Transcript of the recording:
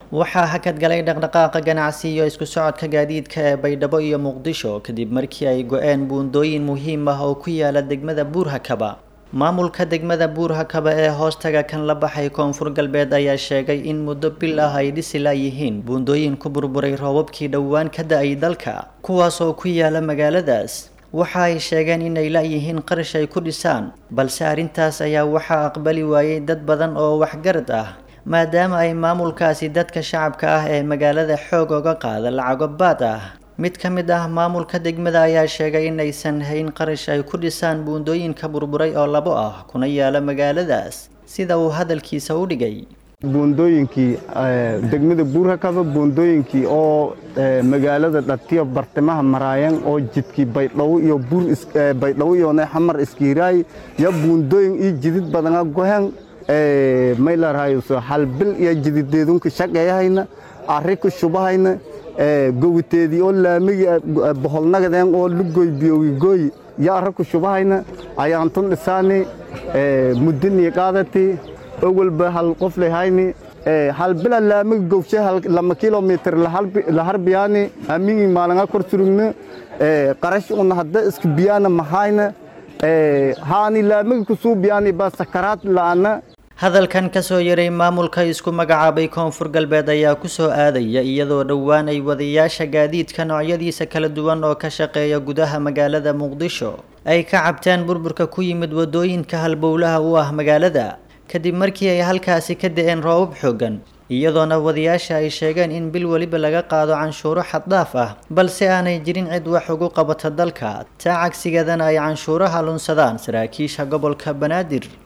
waxaa hakad galay dhaqdhaqaaqa ganacsi iyo isku socodka gaadiidka ee baydhabo iyo muqdisho kadib markii ay go-een buundooyin muhiim ah oo ku yaala degmada buurhakaba maamulka degmada buurhakaba ee hoostaga kan la baxay koonfur galbeed ayaa sheegay in muddo bil ah ay dhisi laayihiin buundooyin ku burburay roobabkii dhowaan ka da-ay dalka kuwaas oo ku yaala magaaladaas waxa ay sheegeen inay laayihiin qarash ay ku dhisaan balse arrintaas ayaa waxaa aqbali waayey dad badan oo waxgarad ah maadaama ay maamulkaasi dadka shacabka ah ee magaalada xoog oga qaada lacago baad ah mid ka mid ah maamulka degmada ayaa sheegay inaysan hayn qarash ay ku dhisaan buundooyinka burburay oo labo ah kuna yaala magaaladaas sida uu hadalkiisa u dhigay buundooyinkii degmada buurhakaba buundooyinkii oo magaalada dhatiyo bartimaha maraayan oo jidkii baydhabo iyo baydhabo iyo xamar iskiiraay ya buundooyin iyo jidid badana gohen maylarhayso halbil iyo jidideedunka shaqeeyahayna arri ku shubahayna gowiteedii oo laamigi boholnagadeen oo lugoy biyogigoy yo arra ku shubahayna ayaantun dhisaani muddinii qaadati owalba hal qof lehayni halbila laamigi gowshe lama kilomitr laharbiyaani amigi maalanga kor surugna qarash una hadda iska biyaana mahayna haani laamigi kusuubiyaani ba sakaraad la'ana hadalkan kasoo yaray maamulka isku magacaabay koonfur galbeed ayaa kusoo aadaya iyadoo dhowaan ay wadayaasha gaadiidka noocyadiisa kala duwan oo ka shaqeeya gudaha magaalada muqdisho ay ka cabteen burburka ku yimid wadooyinka halbowlaha u ah magaalada kadib markii ay halkaasi ka da-een roobab xoogan iyadoona wadayaasha ay sheegeen in bil weliba laga qaado canshuuro xaddhaaf ah balse aanay jirin cid wax ugu qabata dalka taa cagsigeedana ay canshuuraha lunsadaan saraakiisha gobolka banaadir